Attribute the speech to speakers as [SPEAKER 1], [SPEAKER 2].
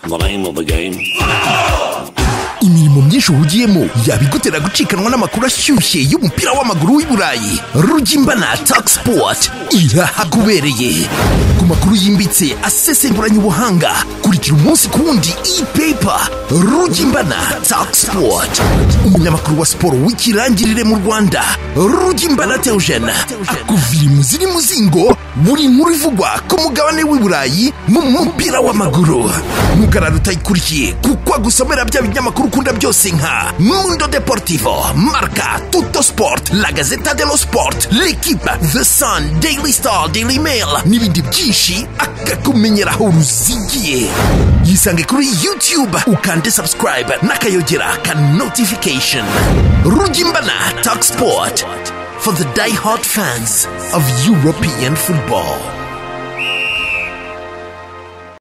[SPEAKER 1] the name of the game.
[SPEAKER 2] imirimo myinshi uhugiyemo yabigutera gucikanwa n'amakuru ashyushye y'umupira w'amaguru w'i burayi rugimbana tak sipoti irahagubereye ku makuru yimbitse asesenguranye ubuhanga kurikira umunsi ku wundi ipepa rugimbana tak sipoti umunyamakuru wa siporo w'ikirangirire mu rwanda rugimbana teujene akuvira imuzi n'imuzingo buri nkuru ivugwa ku mugabane w'i burayi mu mupira w'amaguru ntugarare utayikurikiye kuko agusomera bya binyamakuru ukunda byose nka mundo deportivo marca tutto sport la gazeta dello sport l'equipe the sun daily star daily mail n'ibindi byinshi akakumenyera aho ruzigiye yisange kuri youtube ukande subscribe n'akayogera ka notification rugimbana talk sport for the die-hard fans of european football